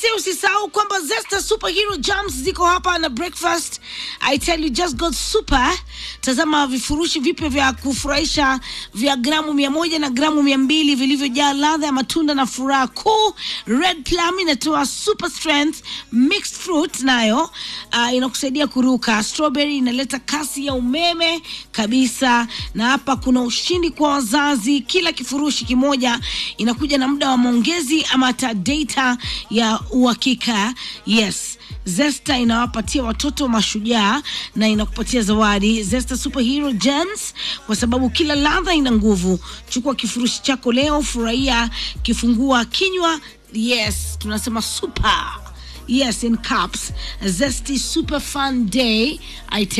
say usisahau kwamba Zesta Superhero Jams ziko hapa na breakfast. I tell you just got super. Tazama vifurushi vipya vya kufurahisha vya gramu mia moja na gramu mia mbili vilivyojaa ladha ya matunda na furaha kuu. Red Plum inatoa super strength, mixed fruit nayo uh, inakusaidia kuruka. Strawberry inaleta kasi ya umeme kabisa, na hapa kuna ushindi kwa wazazi. Kila kifurushi kimoja inakuja na muda wa maongezi ama hata data ya uhakika. Yes, Zesta inawapatia watoto mashujaa na inakupatia zawadi Zesta Superhero Gems, kwa sababu kila ladha ina nguvu. Chukua kifurushi chako leo, furahia kifungua kinywa. Yes, tunasema super. Yes, in caps. Zesty Super Fun Day. I tell